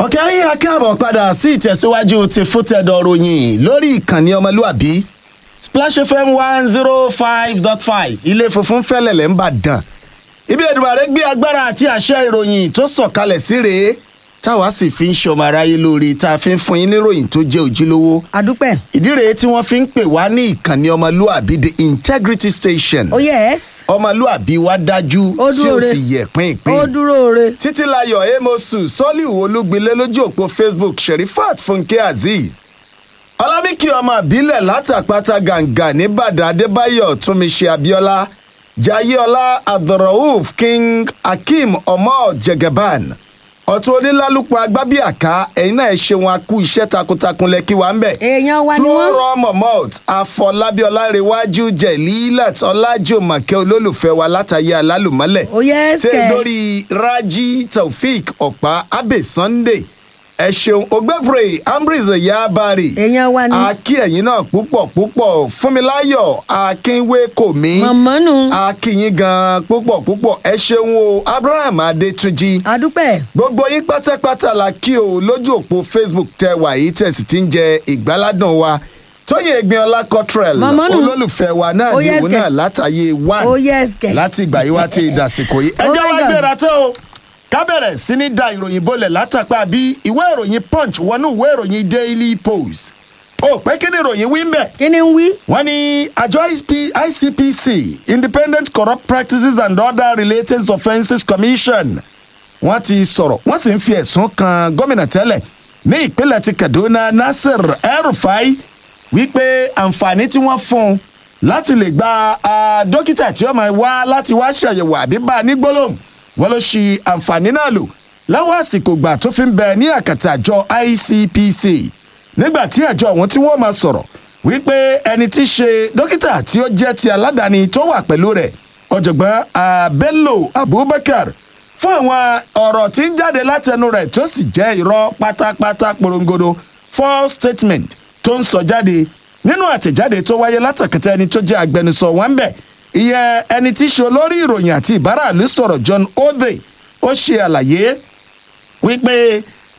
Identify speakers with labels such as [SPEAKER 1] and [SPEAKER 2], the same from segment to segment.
[SPEAKER 1] ọ̀kẹ́ ayé akáàbọ̀ padà sí ìtẹ̀síwájú ti fútẹ̀dọ̀ ròyìn lórí ìkànnì ọmọlúàbí splash fm one zero five dot five ilé funfun fẹ́lẹ̀lẹ̀ ń bà dàn ibi Èdùmàrè gbé agbára àti àṣẹ ìròyìn tó sọ̀kalẹ̀ sí rèé táwa sì fi ń ṣọmọ aráyé lórí tá a fi ń fún yín níròyìn tó jẹ́ ojúlówó
[SPEAKER 2] adúpẹ́.
[SPEAKER 1] ìdí rèé tí wọ́n fi ń pè wá ní ìkànnì ọmọlúàbí the integrity station
[SPEAKER 2] ó yes
[SPEAKER 1] ọmọlúàbí wa dájú
[SPEAKER 2] Ó
[SPEAKER 1] tí
[SPEAKER 2] dúró
[SPEAKER 1] ó
[SPEAKER 2] re.
[SPEAKER 1] sì yẹ pínpín
[SPEAKER 2] ó dúró re.
[SPEAKER 1] títílayọ̀ amosu sọ́líù olúgbilé lójú òpó facebook sherifat funke azeez ọlámíkì ọmọ àbílẹ̀ látàpátá gàǹgà nìbàdàn adébáyọ̀ túnmíṣe abiola jayeola abdulrauf king akeem ọmọ jẹgẹban ọ̀tún onílálùpọ̀ agbábíàká ẹ̀yin náà ẹ ṣeun akú iṣẹ́ takuntakun lẹ́kí wa ń bẹ̀
[SPEAKER 2] èèyàn wa ni wọ́n.
[SPEAKER 1] flora momot afọlábí ọlárẹwájú jẹlílat ọlájòmọkẹ olólùfẹ́ wa látàyé alálùmọ́lẹ̀
[SPEAKER 2] ó yes
[SPEAKER 1] tẹ
[SPEAKER 2] kẹ.
[SPEAKER 1] lórí raji taofik ọ̀pá abe sunday ẹ ṣeun ògbẹ́frẹ̀ ambrize yabari
[SPEAKER 2] èèyàn wa ni.
[SPEAKER 1] akí ẹ̀yin náà púpọ̀ púpọ̀ fúnmiláyọ̀ akínwé kòmí
[SPEAKER 2] mọ̀mọ́nù.
[SPEAKER 1] akínyín gan púpọ̀ púpọ̀ ẹ ṣeun o abraham adétúnjì
[SPEAKER 2] adúpẹ́.
[SPEAKER 1] gbogbo yín pátápátá la kí o lójú òpó facebook tẹ wà yìí tẹ̀sí tí ń jẹ ìgbáládùn wa tóyè egbinola cottrell
[SPEAKER 2] Mọ̀mọ́nù.
[SPEAKER 1] olólùfẹ́ wa náà
[SPEAKER 2] Ó
[SPEAKER 1] ní
[SPEAKER 2] yes
[SPEAKER 1] òun
[SPEAKER 2] kẹ̀.
[SPEAKER 1] náà látàyè one
[SPEAKER 2] ó yes kẹ.
[SPEAKER 1] láti ìgbà yìí wá ti dàsìkò yìí. ẹ
[SPEAKER 2] Oh
[SPEAKER 1] jẹ́
[SPEAKER 2] my
[SPEAKER 1] wá
[SPEAKER 2] God.
[SPEAKER 1] gbéra tán o ká bẹ̀rẹ̀ sí ní da ìròyìn bolẹ̀ látàpá bí ìwé ìròyìn punch wọnú ìwé ìròyìn daily post. ó pé kí ni ìròyìn wí ń bẹ̀.
[SPEAKER 2] kí ni ń wí.
[SPEAKER 1] wọ́n ní àjọ ISP icpc independent corrupt practices and other related offences commission wọ́n ti sọ̀rọ̀ wọ́n sì ń fi ẹ̀sùn kan gómìnà tẹ́lẹ̀ ní ìpínlẹ̀ ti kaduna nasir el-rufai wípé àǹfààní tí wọ́n fún un láti lè gba ah, dókítà tí ó máa wá láti wá ṣàyẹ̀wò àbí bá a ní gbólóhùn wọ́n ló ṣi àǹfààní náà lò láwọn àsìkò gbà tó fi ń bẹ ní àkàtà àjọ icpc nígbà tí àjọ ọ̀hún tí wọ́n máa sọ̀rọ̀ wípé ẹni tí í ṣe dókítà tí ó jẹ́ ti aládàáni tó wà pẹ̀lú rẹ̀ ọ̀jọ̀gbọ́n ah, bello abubakar fún àwọn ọ̀rọ̀ tí ń jáde látẹnu rẹ̀ tó sì jẹ́ irọ́ pátápátá porongodo false statement tó ń sọ jáde nínú àtẹ̀jáde tó wáyé látàkẹ́tẹ́ ẹni tó jẹ́ agbẹnusọ wọn bẹ̀ ìyẹn ẹni tí í ṣe olórí ìròyìn àti ìbáraàlú sọ̀rọ̀ john ove ó ṣe àlàyé wípé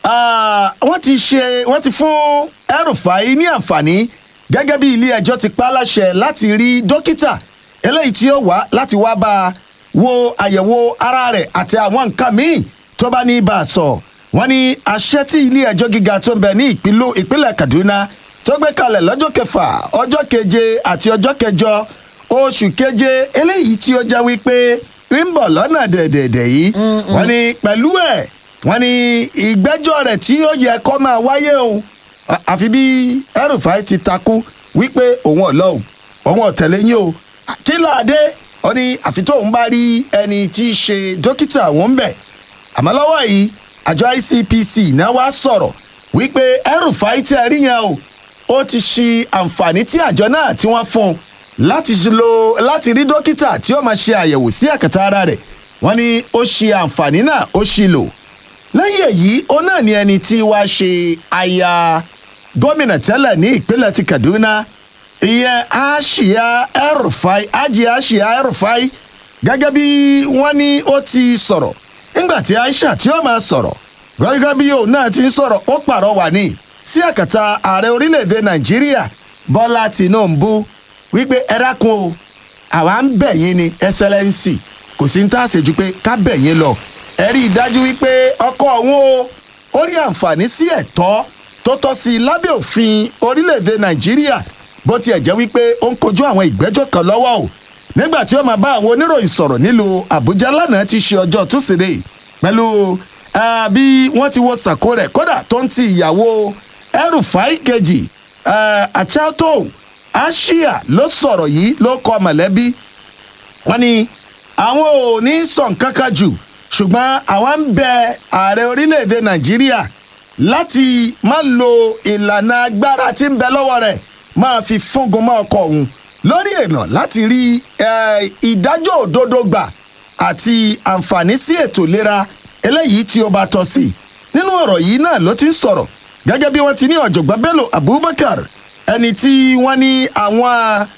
[SPEAKER 1] ah, wọ́n ti ṣe wọ́n ti fún El-Rufai ní àǹfààní gẹ́gẹ́ bí ilé ẹjọ́ ti pa á láṣẹ láti rí dókítà eléyìí tí ó wá láti wá bá a wo àyẹ̀wò ara rẹ̀ àti àwọn nǹkan míì tó bá ní bá a sọ wọ́n ní àṣẹ tí ilé ẹjọ́ gíga tó ń bẹ ní ìpínlẹ̀ ìpínlẹ̀ kaduna tó gbé kalẹ̀ lọ́jọ́ kẹfà ọjọ́ keje àti ọjọ́ kẹjọ oṣù keje eléyìí tí ó jẹ́ wípé ń bọ̀ lọ́nà dẹ̀dẹ̀dẹ̀ yìí wọ́n ní pẹ̀lú ẹ̀ wọ́n ní ìgbẹ́jọ́ rẹ̀ tí ó yẹ kó máa wáyé o À- àfi bí El-Rufai ti takú wípé òun ọ̀lọ́ o òun ọ̀tẹ̀lẹ̀ yín o kí láàdé ó ní àfi tóun bá rí ẹni tí í ṣe dókítà òun bẹ̀ àmọ́ lọ́wọ́ yìí àjọ icpc náà wá sọ̀rọ̀ wípé El-Rufai tí ẹ rí yẹn o ó ti ṣi àǹfààní tí àjọ náà tí wọ́n fún un láti ṣe lo láti rí dókítà tí ó máa ṣe àyẹ̀wò sí àkàtà ara rẹ̀ wọ́n ní ó ṣe àǹfààní náà ó ṣì lò lẹ́yìn èyí ó náà ní ẹni tí wàá ṣe aya gómìnà tẹ́lẹ̀ ní ìpínlẹ̀ ti kaduna ìyẹn aṣíà El-Rufai ajì aṣíà El-Rufai gẹ́gẹ́ bí wọ́n ní ó ti sọ̀rọ̀ nígbà tí aisha tí ó máa sọ̀rọ̀ gẹ́gẹ́ bí òun náà ti ń sọ̀rọ̀ ó pàrọwà ní sí àkàtà ààrẹ orílẹ̀-èdè nàìjíríà bọ́lá tìǹbù wípé ẹ dákun o àwa ń bẹ̀ yín ni ẹsẹlẹ́ǹsì kò sí ń tà ṣèjú pé ká bẹ̀ yín lọ ẹ rí i dájú wípé ọkọ òun o ó rí àǹfààní sí ẹ̀tọ́ tó tọ́ sí i lábẹ́ òfin orílẹ̀-èdè nàìjíríà bó tiẹ̀ jẹ́ wípé ó ń kojú àwọn ìgbẹ́jọ́ kan lọ́wọ́ o nígbà tí ó máa bá àwọn oníròyìn sọ̀rọ̀ nílùú àbújá lánàá ti ṣe ọjọ́ túsídẹ̀ẹ́ pẹ̀lú ah, bí wọ́n ti wo sàkó rẹ̀ kódà tó ń ti ìyàwó El-Rufai kejì ah, achato ashia ló sọ̀rọ̀ yìí ló kọ mọ̀lẹ́bí wọ́n ní àwọn ò ní sọ nǹkan kan jù ṣùgbọ́n àwọn ń bẹ ààrẹ orílẹ̀-èdè nàìjíríà láti má lo ìlànà agbára tí ń bẹ lọ́wọ́ rẹ̀ máa fi fúngun mọ́ ọkọ̀ òun lórí èèyàn láti rí eh, ìdájọ́ òdodo gbà àti àǹfààní sí ètò ìlera eléyìí tí ó bá tọ́ sí nínú ọ̀rọ̀ yìí náà ló ti ń sọ̀rọ̀ gẹ́gẹ́ bí wọ́n ti ní ọ̀jọ̀gbọ́n bello abubakar ẹni tí wọ́n ní àwọn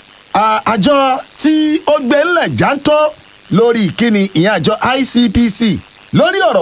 [SPEAKER 1] a- àjọ tí ó gbé ńlẹ̀ jántọ́ lórí ìkíni ìyẹn àjọ icpc lórí ọ̀rọ̀